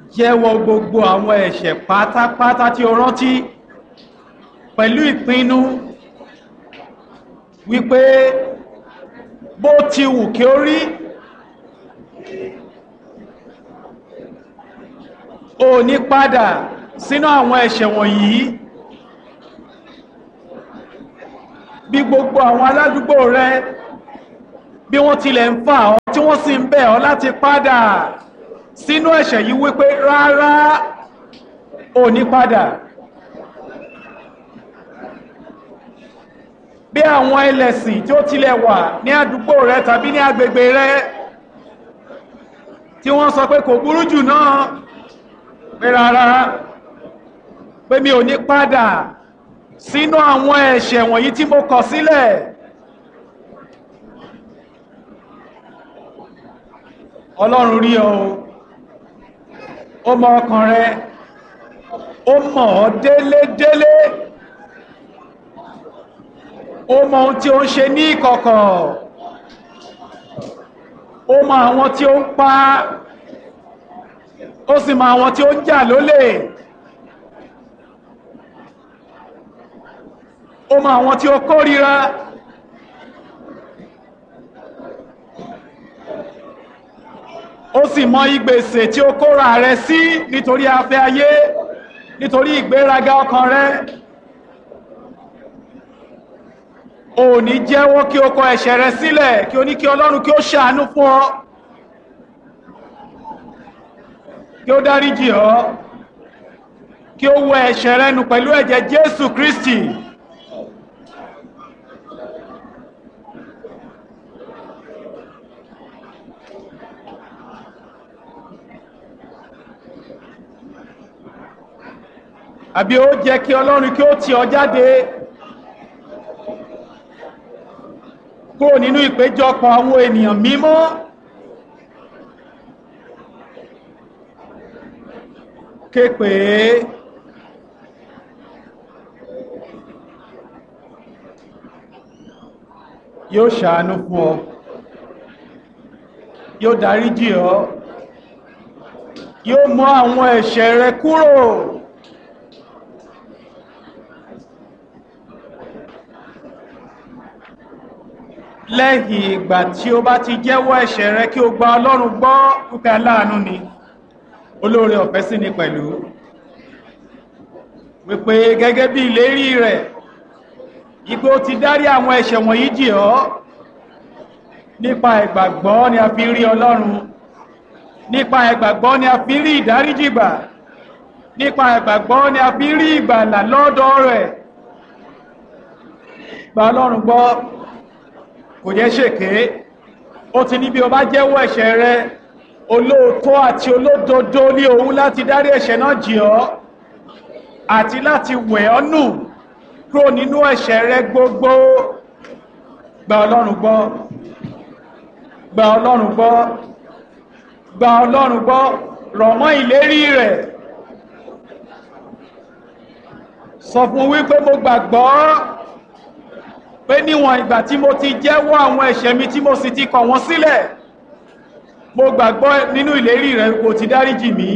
jẹ́wọ́ gbogbo àwọn ẹ̀ṣẹ̀ pátápátá tí o rántí pẹ̀lú ìpinnu wípé bó ti wù kí ó rí o ní padà sínú àwọn ẹ̀ṣẹ̀ wọ̀nyí bí gbogbo àwọn aládùúgbò rẹ bí wọ́n tilẹ̀ ń fà ọ́ tí wọ́n sì ń bẹ̀ ọ́ láti padà sínú ẹ̀ṣẹ̀ yìí wípé rárá ò ní padà bí àwọn ẹlẹ́sìn tí ó tilẹ̀ wà ní àdúgbò rẹ tàbí ní agbègbè rẹ tí wọ́n sọ pé kò burú jù náà pé rárá pé mi ò ní padà sínú àwọn ẹ̀ṣẹ̀ wọ̀nyí tí mo kọ̀ sílẹ̀ ọlọ́run rí ọ ó mọ ọkàn rẹ ó mọ̀ ọ́ délédélé ó mọ ohun tí ó ń ṣe ní ìkọ̀kọ̀ ó mọ àwọn tí ó ń pa ó sì mọ àwọn tí ó ń jà lólè ó mọ àwọn tí ó kórìíra ó sì mọ ìgbèsè tí ó kóra rẹ sí nítorí afẹ́ ayé nítorí ìgbéraga ọkàn rẹ ò ní jẹ́wọ́ kí o kọ ẹ̀ṣẹ̀ rẹ sílẹ̀ kí o ní kí ọlọ́run kí ó ṣàánú fún ọ kí ó dáríjì ọ kí ó wẹ ẹ̀ṣẹ̀ rẹ nù pẹ̀lú ẹ̀jẹ̀ Jésù Kristi àbí ó jẹ́ kí ọlọ́run kí ó tì ọ jáde kúrò nínú ìpéjọpọ̀ àwọn ènìyàn mímọ́ képe yóò ṣàánú fún ọ yóò dáríjì ọ yóò mú àwọn ẹ̀ṣẹ̀ rẹ kúrò lẹ́yìn ìgbà tí ó bá ti jẹ́wọ́ ẹ̀ṣẹ̀ rẹ kí o gba ọlọ́run gbọ́ púpẹ́ aláàánú ni olóore ọ̀fẹ́ sí ni pẹ̀lú wípé gẹ́gẹ́ bí ìlérí rẹ̀ ipé ó ti dárí àwọn ẹ̀ṣẹ̀ wọ̀nyí jì ọ́ nípa ìgbàgbọ́ ni a fi rí ọlọ́run nípa ìgbàgbọ́ ni a fi rí ìdáríjìgbà nípa ìgbàgbọ́ ni a fi rí ìgbàlà lọ́dọ̀ rẹ̀ gba ọlọ́run gbọ́ kò jẹ́ ṣèké ó ti ní bí o bá jẹ́wọ́ ẹ̀ṣẹ̀ rẹ olóòótọ́ àti olódodo ní òun láti dárí ẹ̀ṣẹ̀ náà jì ọ́ àti láti wẹ̀ ọ́ nù kúrò nínú ẹ̀ṣẹ̀ rẹ gbogbo gba ọlọ́run gbọ́ gba ọlọ́run gbọ́ gba ọlọ́run gbọ́ rọ̀ mọ́ ìlérí rẹ̀ sọ fún wípé mo gbàgbọ́ pé níwọ̀n ìgbà tí mo ti jẹ́wọ́ àwọn ẹ̀ṣẹ̀ mi tí mo sì ti kọ̀ wọ́n sílẹ̀ mo gbàgbọ́ nínú ìlérí rẹ̀ kò ti dáríjì mí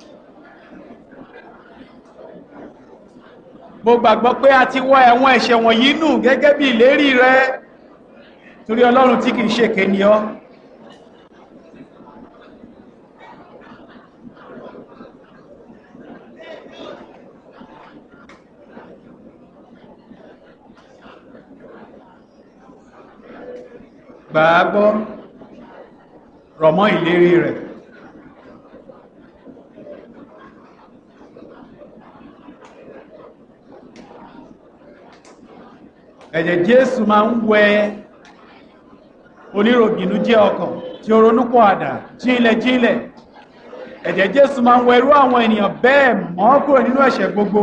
mo gbàgbọ́ pé a ti wọ́ ẹ̀wọ̀n ẹ̀ṣẹ̀ wọ̀nyí nù gẹ́gẹ́ bí ìlérí rẹ̀ torí ọlọ́run tí kìí ṣèké ni ọ́ gbàágbọ́ rọ̀mọ́ ìlérí rẹ̀ ẹ̀jẹ̀ Jésù máa ń wẹ oníròbìnú jẹ́ ọkàn tí ó ronúpọ̀ àdá jílẹ̀ jílẹ̀ ẹ̀jẹ̀ Jésù máa ń wẹ irú àwọn ènìyàn bẹ́ẹ̀ mọ́ kúrò nínú ẹ̀ṣẹ̀ gbogbo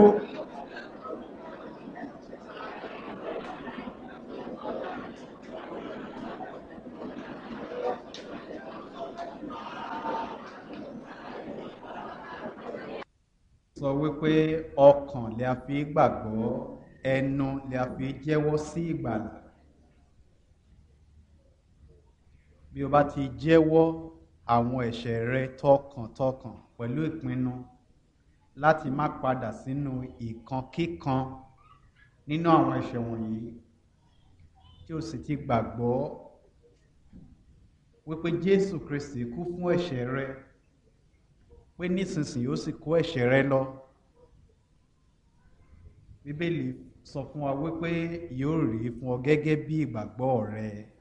sọ wípé ọkàn lè a fi gbàgbọ́ ẹnu lè a fi jẹ́wọ́ sí ìgbàlà bí o bá ti jẹ́wọ́ àwọn ẹ̀ṣẹ̀ rẹ tọkàntọkàn pẹ̀lú ìpinnu láti má padà sínú ìkankíkan nínú àwọn ẹ̀ṣẹ̀ wọ̀nyí tí o sì ti gbàgbọ́ wípé Jésù Kristi kú fún ẹ̀ṣẹ̀ rẹ pé nísinsìnyí ó sì kó ẹ̀ṣẹ̀ rẹ lọ bíbélì sọ fún wa wípé yóò rí fún ọ gẹ́gẹ́ bí ìgbàgbọ́ rẹ